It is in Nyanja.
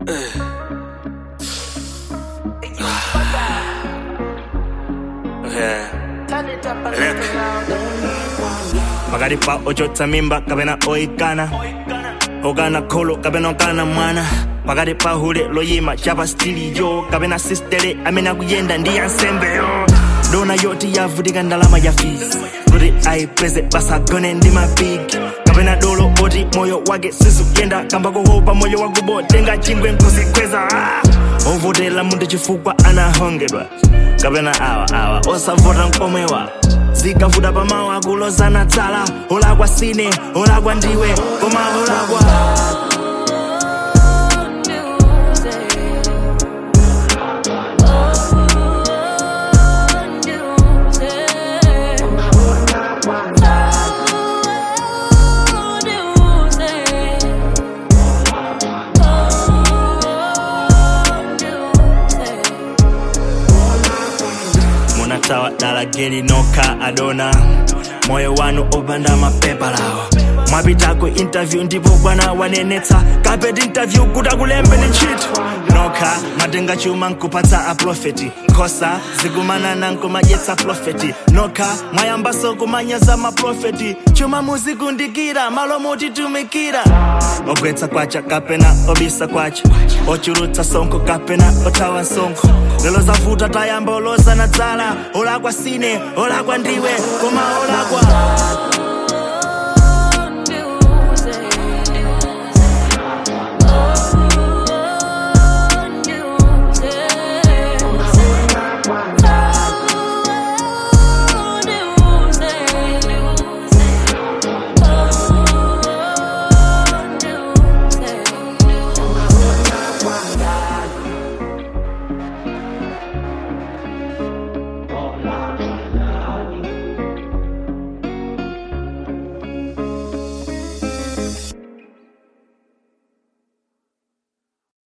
pakati pa ochotsa mimba kapena oyikana okana kholo kapena okana mwana pakati pa hule loyima chapa stiliyo kapena sistele amene akuyenda ndi yansembeyo dona yoti yavutika ndalama ya fees kuti ayipeze basagone ndi mabigi kapena dolo oti moyo wake sizikuyenda kamba kohopa moyo wakubo tenga chingwe nkuzikweza ah! ovotera munthu chifukwa anahongedwa kapena awa awa osavota nkomwewa zikavuta pamawu akulozana tsala olakwa sine olakwa ndiwe koma olakwa munatawa dala geli nokha adona moyo wanu opanda mapepa lawa mwapitako interview ndipo bwana wanenetsa kapeti interview kuti akulembeni ntchito nokha matenga chuma nkupatsa aprofeti nkhosa zikumanana nkumadyetsa profeti nokha mwayambaso kumanyaza maprofeti chuma muzikundikira malo mutitumikira ogwetsa kwacha kapena obisa kwacha ochulutsa sonkho kapena othawa msonkho lelo zavuta tayamba olozana dzala olakwa sine olakwa ndiwe koma olakwa